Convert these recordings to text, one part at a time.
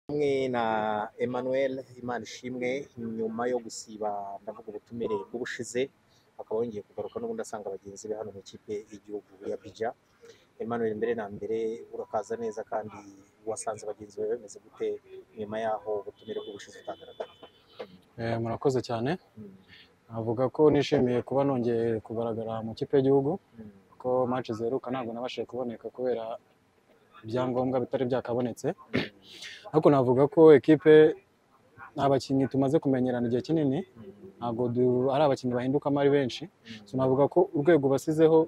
Hamwe na Emmanuel Imana ishimwe nyuma yo gusiba ndavuga ubutumire bw'ubushize akaba yongeye kugaruka n'ubundi asanga bagenzi be hano mu ikipe y'igihugu ya Bija Emmanuel mbere na mbere urakaza neza kandi wasanze bagenzi bawe bameze gute nyuma yaho ubutumire bw'ubushize utagaragara Eh, murakoze cyane navuga ko nishimiye kuba nongeye kugaragara mu kipe y'igihugu Mm. ko match ziheruka ntabwo nabashije kuboneka kubera ibyangombwa bitari byakabonetse ariko navuga ko ekipe nta bakinnyi tumaze kumenyerana igihe kinini ntabwo du- ari abakinnyi bahindukamo ari benshi so navuga ko urwego basizeho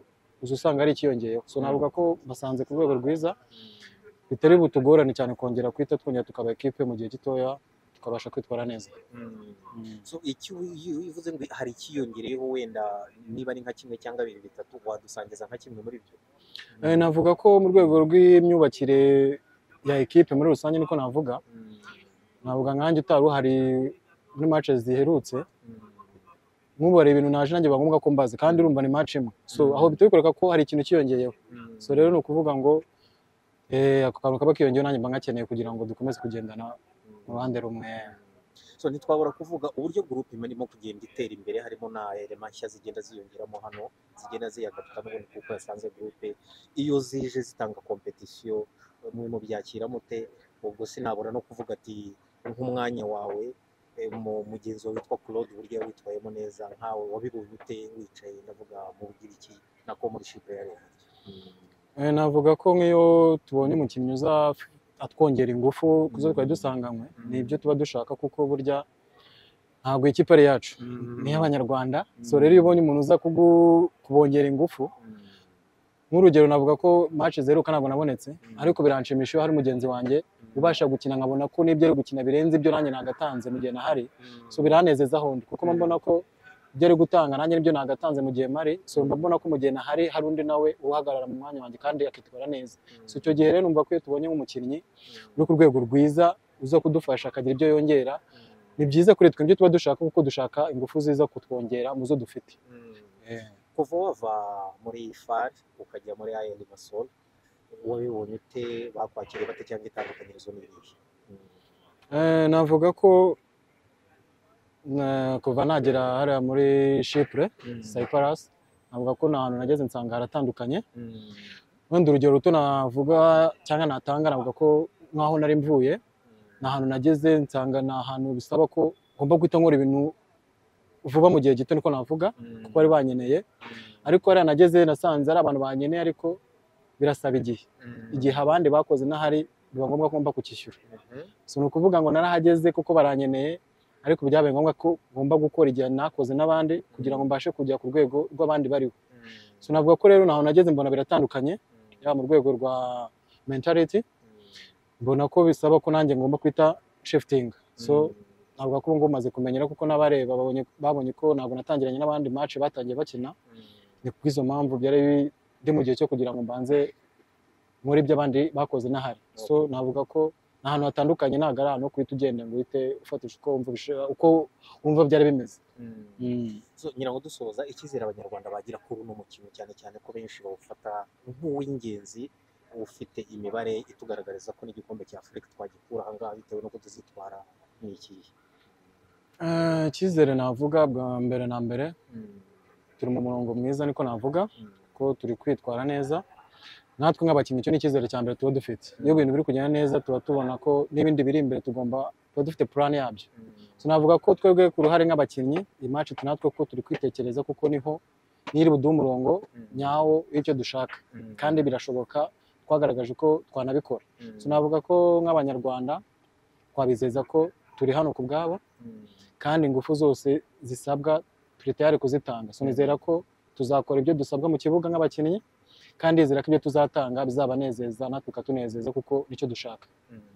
uza usanga ari ikiyongeyeho so navuga ko basanze ku rwego rwiza bitari butugorane cyane kongera kwita twongera tukaba ekipe mu gihe gitoya tukabasha kwitwara neza Mm. Mm. So, icyo iyo uvuze ngo hari ikiyongereyeho wenda niba ari nka kimwe cyangwa bibiri bitatu wadusangiza nka kimwe muri byo Eh, navuga ko mu rwego rw'imyubakire ya ekipe muri rusange niko navuga Mm. navuga nkanjye utari uhari muri match ziherutse Mm. nk'ubare ibintu naje nanjye biba ngombwa ko mbazi kandi urumva ni match imwe so aho bitari kwereka ko hari ikintu kiyongeyeho Mm. so rero ni ukuvuga ngo eh, ako kantu kaba kiyongeyeho nanjye mba ngakeneye kugira ngo dukomeze kugendana mu Mm. ruhande rumwe so ntitwabura kuvuga uburyo gurupe imana irimo kugenda itera imbere harimo na elema nshya zigenda ziyongeramo hano zigenda ziyagaruka n'ubundi kuko yasanze gurupe iyo zije zitanga kompetisiyo mwe mubyakira mute ubwo sinabura no kuvuga ati nk'umwanya wawe eh, mu- mugenzi wawe witwa claude uburyo yawitwayemo neza nkawe wabibonye ute wicaye ndavuga mu bugiriki nako muri shipe ya leta Eh, navuga ko nk'iyo tubonye umukinnyi uza atwongera ingufu zo twari dusanganywe ni ibyo tuba dushaka kuko burya ntabwo ikipe ari iyacu ni iy'abanyarwanda so rero iyo ubonye umuntu uza kugu- kubongera ingufu nk'urugero navuga ko match zeruka ntabwo nabonetse ariko biranshimisha iyo hari mugenzi wanjye ubasha gukina nkabona ko n'ibyo ari gukina birenze ibyo nanjye nagatanze mu gihe nahari so biranezeza hondi kuko mba mbona ko ibyo ari gutanga nanjye nibyo nagatanze mu gihe mari so mba mbona ko mu gihe nahari hari undi nawe uhagarara mu mwanya wanjye kandi akitwara neza so icyo gihe rero numva ko iyo tubonye nk'umukinnyi uri ku rwego rwiza uza kudufasha akagira ibyo yongera ni byiza kuri twe ibyo tuba dushaka kuko dushaka ingufu ziza kutwongera mu zo dufite kuva wava muri far ukajya muri ayandi masoro wabibonye ute bakwakiriye bate cyangwa itandukanyirizo ni irihe Eh, navuga ko eh, kuva nagera hariya muri Chypre Cyprus navuga ko nta hantu nageze nsanga haratandukanye wenda urugero ruto navuga cyangwa natanga navuga ko nk'aho nari mvuye nta hantu nageze nsanga ni ahantu bisaba ko ngomba guhita nkora ibintu vuba mu gihe gito niko navuga kuko bari banyeneye ariko hariya nageze nasanze ari abantu banyeneye ariko birasaba igihe igihe abandi bakoze n'ahari biba ngombwa ko ngomba kukishyura si ni ukuvuga ngo narahageze kuko baranyeneye ariko byabaye ngombwa ko ngomba gukora igihe nakoze n'abandi kugira ngo mbashe kujya ku rwego rw'abandi bariho so navuga ko rero naho nageze mbona biratandukanye yaba mu rwego rwa mentality mbona ko bisaba ko nanjye ngomba kwita shifutinga so navuga ko ubu ngubu maze kumenyera kuko n'abareba babonye babonye ko ntabwo natangiranye n'abandi match batangiye bakina ni ku bw'izo mpamvu byari bi- ndi mu gihe cyo kugira ngo mbanze muri ibyo abandi bakoze n'ahari so navuga ko ni ahantu hatandukanye ntabwo ari ahantu ho guhita ugenda ngo uhite ufatisha uko wumva ubisha- uko wumva byari bimeze So, ngira ngo dusoza icyizere abanyarwanda bagira kuri uno mukino cyane cyane ko benshi bawufata nk'uw'ingenzi ufite imibare itugaragariza ko n'igikombe cya afurika twagikura ahangaha bitewe n'uko tuzitwara ni ikihe Eh, icyizere navuga bwa mbere na mbere turi mu murongo mwiza niko navuga ko turi kwitwara neza natwe nk'abakinnyi icyo ni icyizere cya mbere tuba dufite iyo ibintu biri kugenda neza tuba tubona ko n'ibindi biri imbere tugomba tuba dufite purani yabyo sinavuga ko twebwe ku ruhare nk'abakinnyi iyi match turi natwe ko turi kwitekereza kuko niho niri buduhe umurongo nyawo w'icyo dushaka kandi birashoboka twagaragaje ko twanabikora sinavuga ko nk'abanyarwanda twabizeza ko turi hano ku bwabo kandi ingufu zose zisabwa turi tayari kuzitanga so nizera ko tuzakora ibyo dusabwa mu kibuga nk'abakinnyi kandi nizera ko ibyo tuzatanga bizabanezeza natwe bikatunezeza kuko nicyo dushaka Mm.